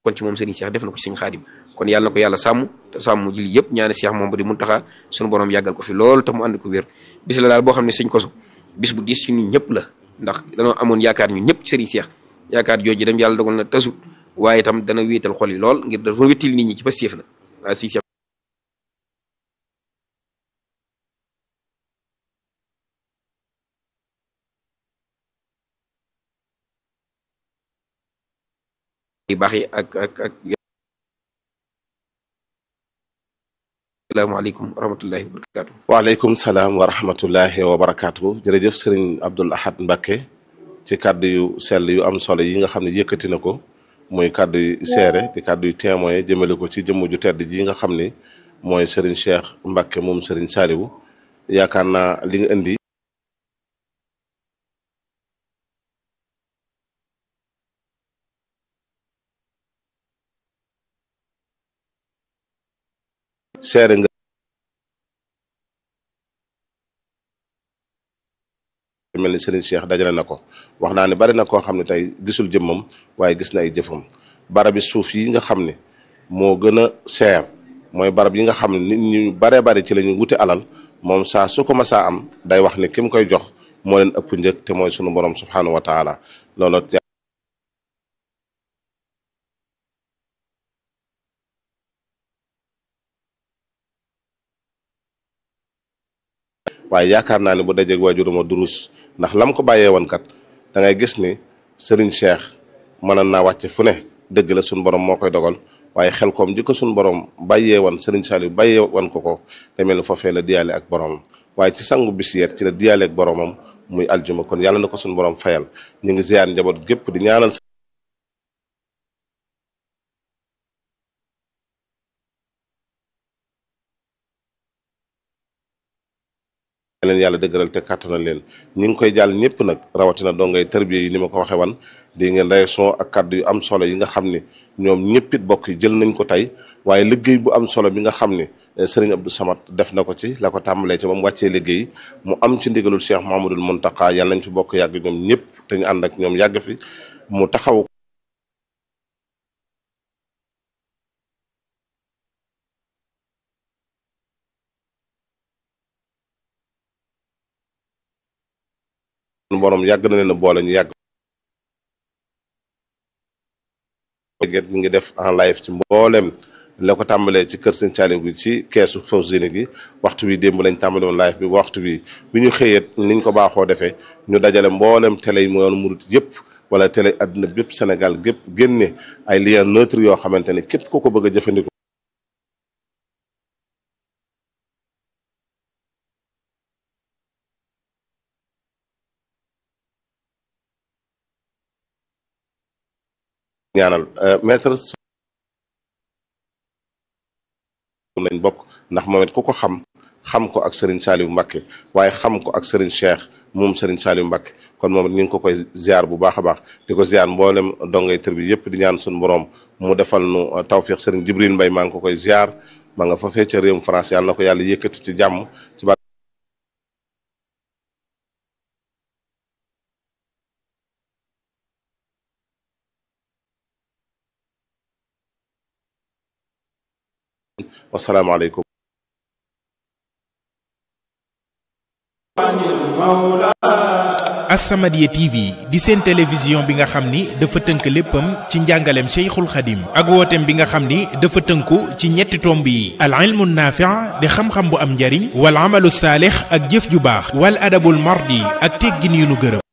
kon ci moom Serigne Cheikh def na ko ci Serigne Khadim kon yàlla na ko yàlla sàmm te sàmm julli yëpp ñaani Cheikh moom ba di Muntaxa suñu borom yàggal ko fi lool te mu ànd ko wér bis la daal boo xam ne Serigne Kosso bis bu diis ci ñun ñëpp la ndax danoo amoon yaakaar ñun ñëpp ci Serigne Cheikh yaakaar jooju dem yàlla dogal na tasut waaye itam dana wéetal xol yi lool ngir dafa wéttil nit ñi ci Pastef la waaw si Cheikh yu baax yi ak ak ak asalaamaaleykum wa rahmatullahi wa barakatu waaleykum salaam wa rahmatullahi wa barakaatu jërëjëf sëriñ Abdul Ahad Mbacké ci kàddu yu sell yu am solo yi nga xam ne yëkkati na ko muy kàddu yu seere di kàddu yu témoin jëmale ko ci jëmm ju tedd ji nga xam ni mooy sëriñ Cheikh Mbacké moom sëriñ Saliou yaakaar naa li nga indi seere nga mel ni Serigne Cheikh dajale na ko wax naa ne bari na koo xam ne tey gisul jëmmam waaye gis na ay jëfam barabi suuf yi nga xam ne moo gën a seer mooy barab yi nga xam ne nit ñu baree bari ci la ñu wuti alal moom saa su ko masaa am day wax ni ki mu koy jox moo leen ëpp njëg te mooy sunu borom subhanahu wa taala loolu waaye yaakaar naa ne bu dajeeg waajuruma durus ndax lam ko bàyyee woon kat da ngay gis ni Serigne Cheikh mënoon naa wàcce fu ne dëgg la suñu borom moo koy dogal waaye xel koom ji ko suñu borom bàyyee woon Serigne Saliou bàyyee woon ko ko demee lu foofee la diyaale ak boromam waaye ci sangu bis yeet ci la diyaale ak boromam muy aljuma kon yàlla na ko suñu borom fayal ñu ngi ziyaar njaboot gépp di ñaanal. leen yàlla dëgëral te kàttanal leen ñi ngi koy jàll ñëpp nag rawatina dongay tërbiye yi ni ma ko waxee wan di ngeen réaction ak kàddu yu am solo yi nga xam ne ñoom ñëpp it bokk yi jël nañ ko tey waaye liggéey bu am solo bi nga xam ne Serigne Abdou Samad def na ko ci la ko tàmbalee ci ba mu wàccee liggéey mu am ci ndigalul Cheikh Mahamadul Mountakha yàlla nañ fi bokk yàgg ñoom ñëpp te ñu ànd ak ñoom yàgg fi mu taxaw borom yàgg na leen a boole ñu yàgg get ñu ngi def en live ci mboolem la ko tàmbalee ci kër sëñ Saliou gi ci keesu Fawzeyni gi waxtu wi démb lañ tàmbale woon live bi waxtu bi bi ñu xëyet niñ ko baaxoo defee ñu dajale mboolem télé yi mu yoon murit yëpp wala télé àdduna bépp Sénégal gépp génne ay lien neutre yoo xamante ne képp ku ko bëgg a jëfandikoo ñaanal maître nañ bokk ndax moom it ku ko xam xam ko ak Serigne Saliou Mbacké waaye xam ko ak Serigne Cheikh moom Serigne Saliou Mbacké kon moom it ñu ngi ko koy ziar bu baax a baax di ko ziar mboolem dongay tër bi yëpp di ñaan suñu borom mu defal nu tawfiq Serigne Jibril Mbaye maa ngi ko koy ziar ma nga fa fee ca réewum France yàlla na ko yàlla yëkkati ci jàmm ci ba wasalaamaaleykum As-Samadiyya TV di seen télévision bi nga xam ni dafa tënk léppam ci njàngaleem Cheikhul Khadim ak wooteem bi nga xam ni dafa tënku ci ñetti tomb yi al ilmu naafi' di xam-xam bu am njariñ wal amalu saalix ak jëf ju baax wal adabul mardi ak teggin yu nu gërëm